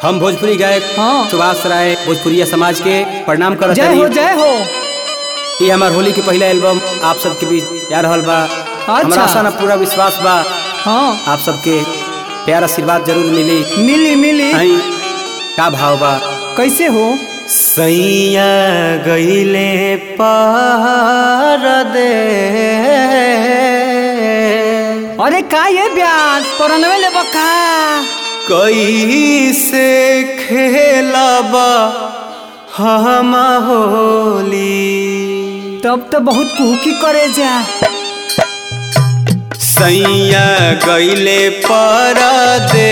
हम भोजपुरी गायक हाँ। सुभाष राय भोजपुरिया समाज के प्रणाम करत जय हो हनी जय हो ये हमार होली के पहला एल्बम आप सबके बीच जा रहल बा हमरा आशा ना पूरा विश्वास बा हाँ आप सबके प्यार आशीर्वाद जरूर मिली मिली मिली आई का भाव बा कैसे हो सैया गईले पार दे अरे का ये ब्याज परनवे ले बका कैसे खेलबा हम होली तब तो बहुत कुहकी करे जा सैया गईले पर दे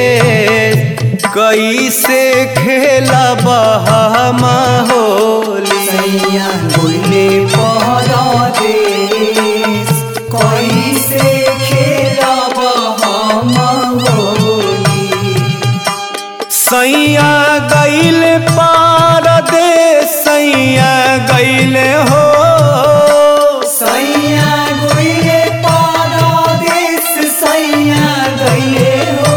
कैसे खेलबा हम होली सैया बोले परदेश कैसे खेलब हम होली सैया गईले पर दे सैया गईले हो सैया गइले परदेश सैया गइले हो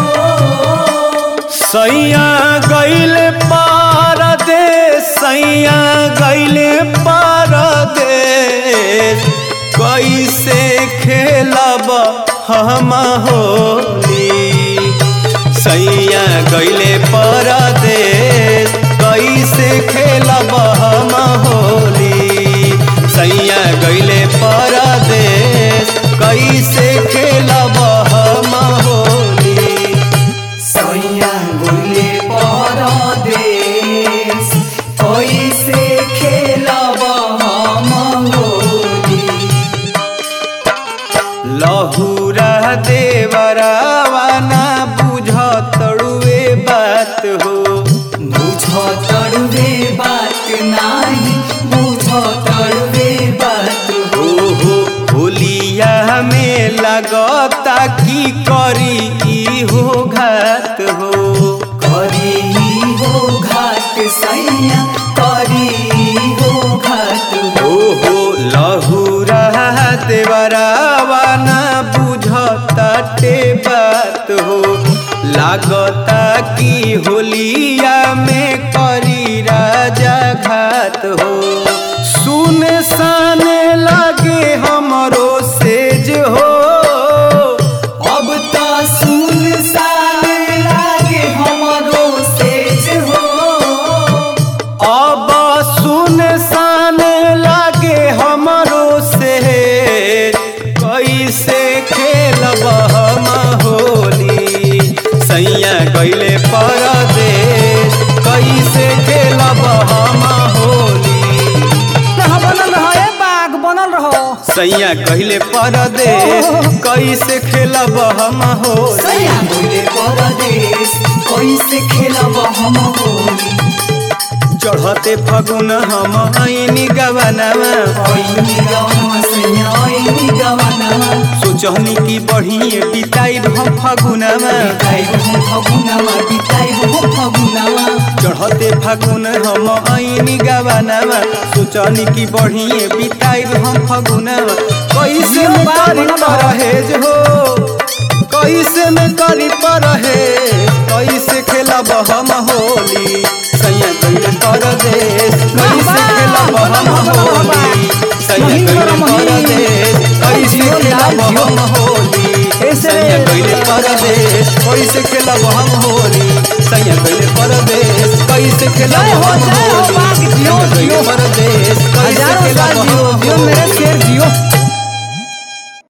सैया गईले पर दे सैया गईले पर दे कैसे खेलब हम होली सैया गईले पर दे कैसे खेलब हम होली सैया गईले पर दे कैसे खेलब हम होली सैया गइले परदेश कैसे खेलब हम होली लहुरा देवरावा ना बुझ तड़ुए बात हो बुझ तड़वे बात नाही बुझ तड़वे बात हो हो होलिया में लगता की करी ई हो घात हो करी हो घाट सैया करी हो घाट हो हो लहुरा देवरावा ना बुझ ताटे बात हो लागता की होलिया में करी राजा घात हो सुन सान लागे हमरो सेज हो अब तो सुन सान लागे हमरो सेज हो अब सुन सान लागे हमरो सेज कैसे खेलब हम होली सैया गईले परदेश कैसे खेलब हम होली रह बनल रहो ए बाग बनल रहो सैया कहले परदेश कैसे खेलब हम होली सैया बोले परदेश कैसे खेलब हम होली चढ़ते फगुन हम आईनी गवनवा ओइनी गवनवा सैया ओइनी गवनवा सोचहनी की बढ़िए बिताई हम फगुनवा बिताइब हम फगुनवा बिताइब हम फगुनवा चढ़ते फागुन हम आईनी गवनवा सोचनी की बढ़िए बिताई हम फगुनवा कैसे में करी परहेज हो कैसे में करी परहेज कैसे खेलब हम होली सैया कैले परदेश कैसे खेलब हम होली सैया कैले परदेश कैसे खेलब हम होली सैया कैले परदेश कैसे खेलब हम होली सैया कैले परदेश कैसे खेलब जय हो, हम जय हो, होली बाग जियो, सैया कैले जियो। परदेश कैसे हजारों खेलब